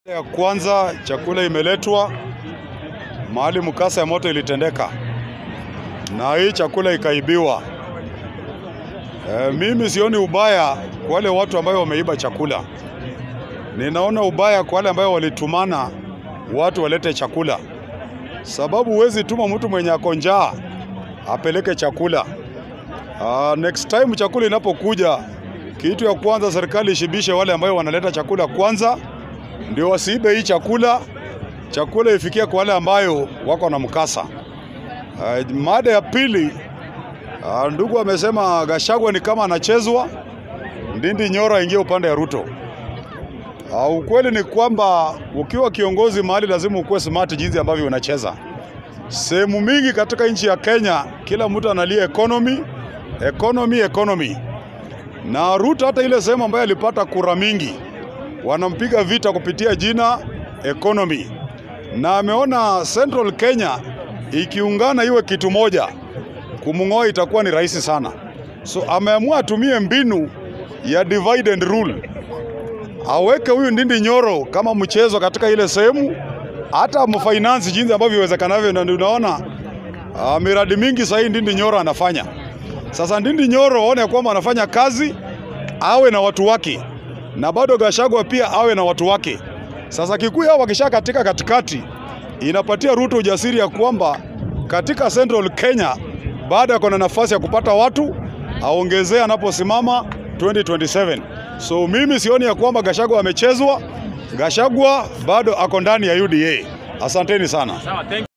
ya kwanza chakula imeletwa mahali mkasa ya moto ilitendeka, na hii chakula ikaibiwa. E, mimi sioni ubaya kwa wale watu ambao wameiba chakula. Ninaona ubaya kwa wale ambao walitumana watu walete chakula, sababu huwezi tuma mtu mwenye ako njaa apeleke chakula. Uh, next time chakula inapokuja, kitu ya kwanza serikali ishibishe wale ambao wanaleta chakula kwanza, ndio wasiibe hii chakula. Chakula ifikie kwa wale ambayo wako na mkasa. Uh, mada ya pili, uh, ndugu amesema Gachagua ni kama anachezwa, Ndindi Nyoro aingie upande ya Ruto. Uh, ukweli ni kwamba ukiwa kiongozi mahali lazima ukuwe smart jinsi ambavyo unacheza. Sehemu mingi katika nchi ya Kenya kila mtu analia economy, economy, economy. Na Ruto hata ile sehemu ambayo alipata kura mingi wanampiga vita kupitia jina economy, na ameona Central Kenya ikiungana iwe kitu moja, kumng'oa itakuwa ni rahisi sana. So ameamua atumie mbinu ya divide and rule, aweke huyu Ndindi Nyoro kama mchezo katika ile sehemu, hata mfinance jinsi ambavyo iwezekanavyo. Na unaona uh, miradi mingi sahii Ndindi Nyoro anafanya. Sasa Ndindi Nyoro aone kwamba anafanya kazi, awe na watu wake, na bado Gachagua pia awe na watu wake. Sasa Kikuyu hao wakisha katika katikati, inapatia Ruto ujasiri ya kwamba katika Central Kenya baada ya kuna nafasi ya kupata watu aongezee anaposimama 2027. So mimi sioni ya kwamba Gachagua amechezwa. Gachagua bado ako ndani ya UDA. Asanteni sana. Sawa, thank